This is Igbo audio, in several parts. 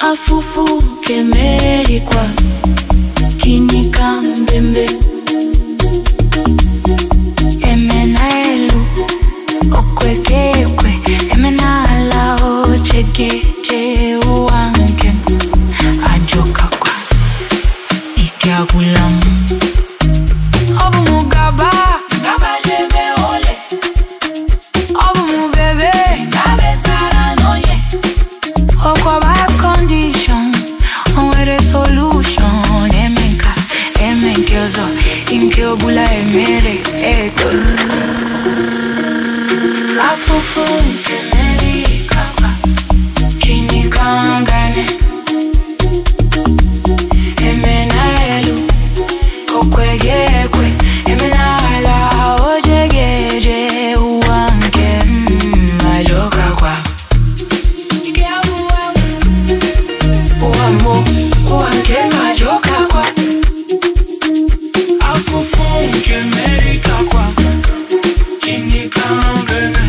afụfụ kemerikwa kinika mbembe emena elu okwekekwe emena ala ochekeche ụwa nke m ajọkakwa ike agwụla m ọ bụ m gaba gabajebe ole ọ bụ m bebe gabesara n'onye ọkwaba kọndishọn o nwere solushọn eme nka eme nke ọzọ nke ọbụla emere etor afụfụ nke mmeri kakwa chinika ngane eme na elu okwege ekwe eme na ala ojege eje ụwa nke m ajọkakwa ike abụwa m ụwa mbụ ụwa nke majoka kwa Afụfụ nke America kwa Chinika ngene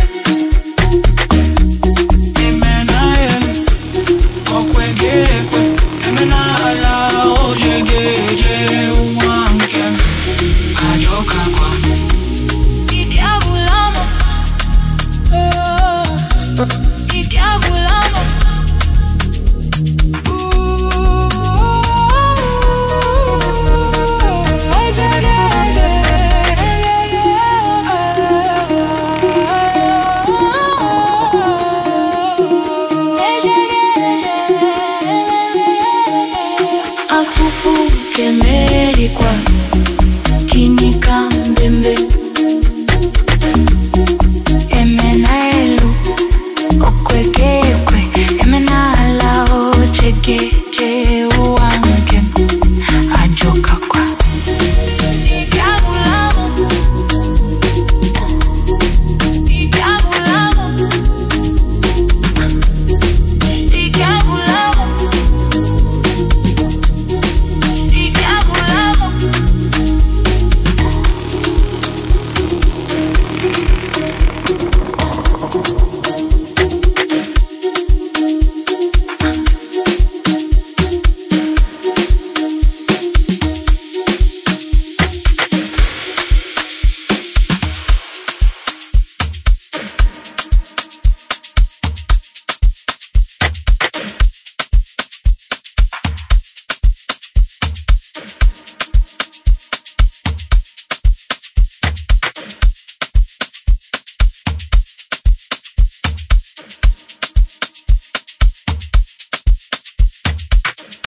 Eme na elu Okwege ekwe Eme na ala Ojege eje ụwa nke m Ajọka kwa ike agwụla m Oh, ike agwụla m Ooh, ejege eje, ejege eje. afụfụ kemerikwa kinika mbembe emena elu okwekekwe emena ala ochekeche ụwa nke m ajọkakwa ike agwụla m ike agwụla m ike agwụla m ike agwụla m